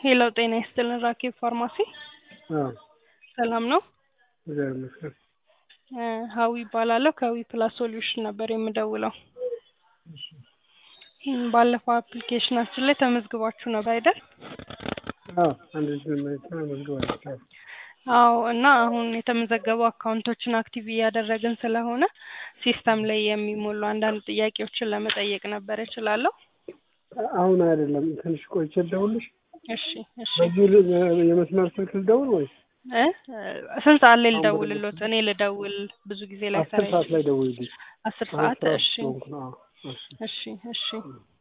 ሄሎ ጤና ይስጥልን ራኬብ ፋርማሲ አዎ ሰላም ነው? እግዚአብሔር ይመስገን። እ ሀዊ ይባላለሁ ከዊ ፕላስ ሶሉሽን ነበር የምደውለው። እም ባለፈው አፕሊኬሽናችን ላይ ተመዝግባችሁ ነበር አይደል? አዎ አንድ ልጅ መመሪያ መዝግባለች። አዎ እና አሁን የተመዘገቡ አካውንቶችን አክቲቭ እያደረግን ስለሆነ ሲስተም ላይ የሚሞሉ አንዳንድ ጥያቄዎችን ለመጠየቅ ነበር እችላለሁ? አሁን አይደለም ትንሽ ቆይቼ ልደውልሽ። እሺ እሺ በዚሁ ል- የመስመር ስልክ ልደውል ወይስ እ ስንት ሰዓት ላይ ልደውልሎት? እኔ ልደውል ብዙ ጊዜ ላይ አስር ሰዓት ላይ ደውይልኝ። አስር አሁን ሰዓት ስራ እሺ ስለሆንኩ ነው። አዎ፣ እሺ። እሺ እሺ